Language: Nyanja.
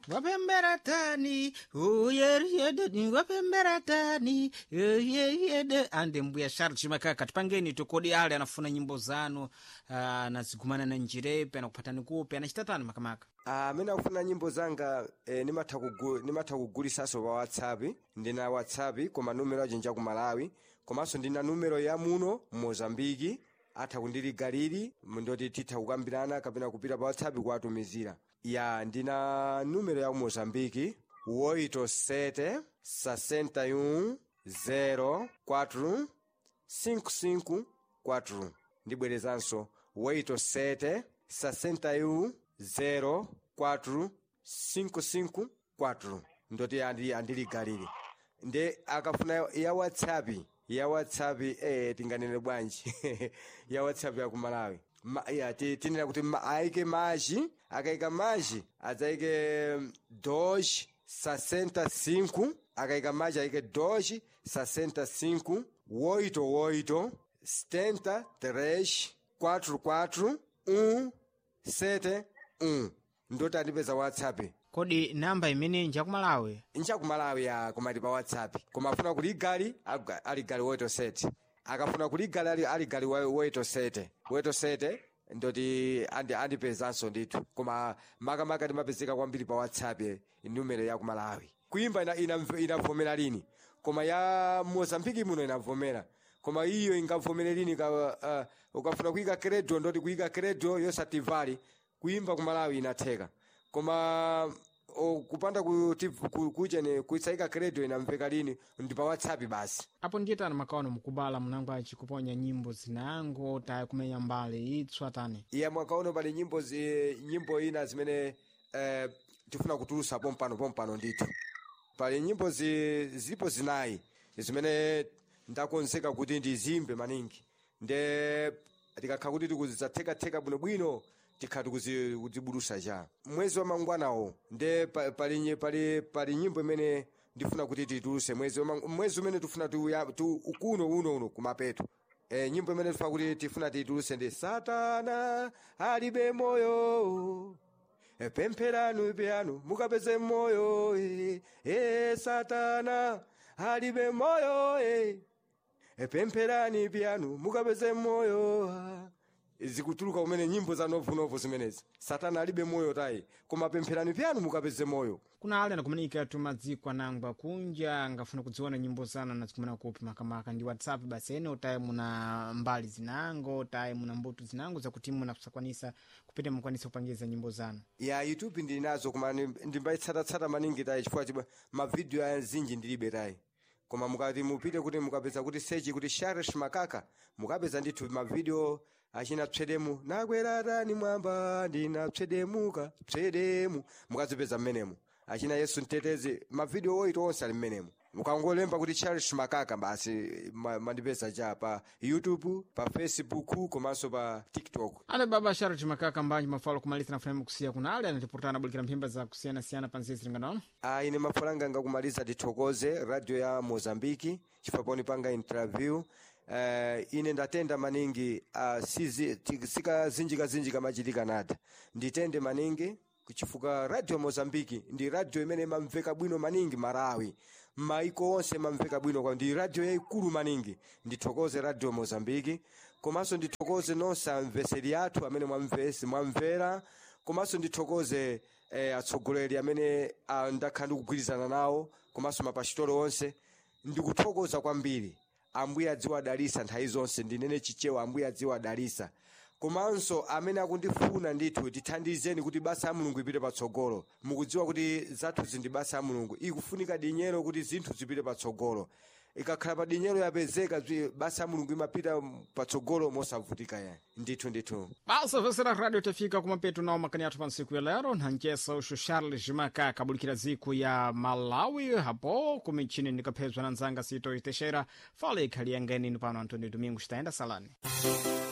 wapembera tani uyeriyedeni wapembera tani uyeriyede ande mbuya charles makaka tipangeni tokodi ale anafuna nyimbo zanu ah, anazigumana na njirepe anakuphatani kupe anachita tani makamaka amene akufuna nyimbo zanga eh, nimatha kugu- nimatha kugulisanso pa whatsapp ndina whatsapp koma numero aje nja ku malawi komanso ndina numero ya muno mozambiki atha kundiligaliri ndoti titha kukambirana kapena kupita pa whatsapp kuwatumizira ya ndina numero ya ku mozambiki 87 61 04 554 ndibwerezanso 87 61 04 554 ndoti andi- andiligalire nde akafuna ya whatsapp ya whatsapp eh, tinganene bwanji ya whatsapp ya kumalawi Ma, ya, ti- tinena kuti ma, aike maji akaika maji adzaike doge 65 akaika maji aike doge 65 oito oito setenta três quatro quatro um sete um ndoti andipeza whatsapp kodi namba imene njakumalawi nchakumalawi ya komati pa whatsapp koma afuna kuligali aga- aligali woito sete akafuna kuligali ali- aligali wa- woito sete woito sete ndoti andi- andipezanso ndithu koma makamaka ndimapezeka kwambiri pa whatsapp eh, numero ya kumalawi kuimba ina- ina- inavomera lini koma ya mozambiki muno inavomera koma iyo ingavomere lini ka, uh, ukafuna kuyika kredo ndoti kuyika kredo yosativali kuimba kumalawi inatheka koma o, kupanda kuti ku- kuchene kuitsaika kredo inamveka lini ndi pa whatsapp basi apo ndiye tani makaona mukubala munango achikuponya nyimbo zinango tayi kumenya mbali itswa tani iya mwakaono pali nyimbo zi, nyimbo ina zimene eh, tifuna kutulusa pompano pompano ndithu pali nyimbo zi, zilipo zinayi zimene ndakonzeka kuti ndizimbe maningi nde tikakha kuti tikuzidzathekatheka bwinobwino tikha tikuzibulusa cha mwezi wa mangwanawo nde pa- pali, nyi- pali, pali nyimbo imene ndifuna kuti tituluse mwezi wa mang- mwezi umene tifuna tuya- tu kuno uno uno kumapeto e, nyimbo imene tifuna kuti tifuna tituluse ndi satana alibe moyo e, pempheranu pyanu mukapeze moyo e, e, satana alibe moyo e, e, pempherani pyanu mukapeze moyo ah. zikutuluka kumene nyimbo za novunovu zimenezi satana alibe moyo tayi koma pempherani pyanu mukapeze moyo kuna ale anakumanika tu madziko anangwa kunja angafuna kudziona nyimbo zanu anazikumana kupi makamaka ndi whatsapp basi ene tayi muna mbali zinango tayi muna mbuto zinango zakuti munasakwanisa kupita mukwanisa kupangiza nyimbo zanu ya youtube ndili nazo koma ndi- ndimbayitsatatsata maningi tayi chifukwa chibwa mavidiyo azinji ndilibe tayi koma mukati mupite kuti mukapeza kuti sechi kuti sharesh makaka mukapeza ndithu mavidiyo achina psedemu nakweratani mwamba ndinapsedemuka psedemu mukazipeza mmenemu achina yesu mtetezi mavidiyo oito onse ali mmenemu mukangolemba kuti charles makaka basi ma- mandipeza cha pa youtube pa facebook komanso pa tiktok ale baba sharati makaka mbanji mafalo kumaliza na fulani kusiya kuna ale anatipurtana abulikira mphimba za kusiyanasiyana pa nzezi linganaona Ah, ine mafulanga ngakumaliza tithokoze radio ya mozambiki chifukwa panga interview uh, ine ndatenda maningi uh, sizi- ti- sikazinjikazinjika machitika nada nditende maningi chifukwa radio mozambiki ndi radio imene imamveka bwino maningi malawi maiko onse imamveka bwino kwa ndi radio yayikulu maningi ndithokoze radio mozambiki komanso ndithokoze nonse amveseri athu amene mwamvesi mwamvera komanso ndithokoze eh, atsogoleri amene ah, ndakhala ndikugwirizana nawo komanso mapasitolo onse ndikuthokoza kwambiri ambuye adziwa adalisa nthawi zonse ndinene chichewa ambuye adziwa adalisa komanso amene akundifuna ndithu tithandizeni kuti basa ya mulungu ipite patsogolo mukudziwa kuti zathuzi ndi basa ya mulungu ikufunika dinyero kuti zinthu zipite patsogolo ikakhala pa dinyero yapezeka zwi- basa ya mulungu imapita patsogolo mosavutika yani ndithu ndithu basa vesera radio tafika kumapeto nawo makani athu pa ntsiku ya lero nhanjesa uxo charles makaka abulikira dziko ya malawi hapo kumichini ndikaphedzwa na nzanga sito itexera fala ikhali yangenini pano antônio domingos taenda salani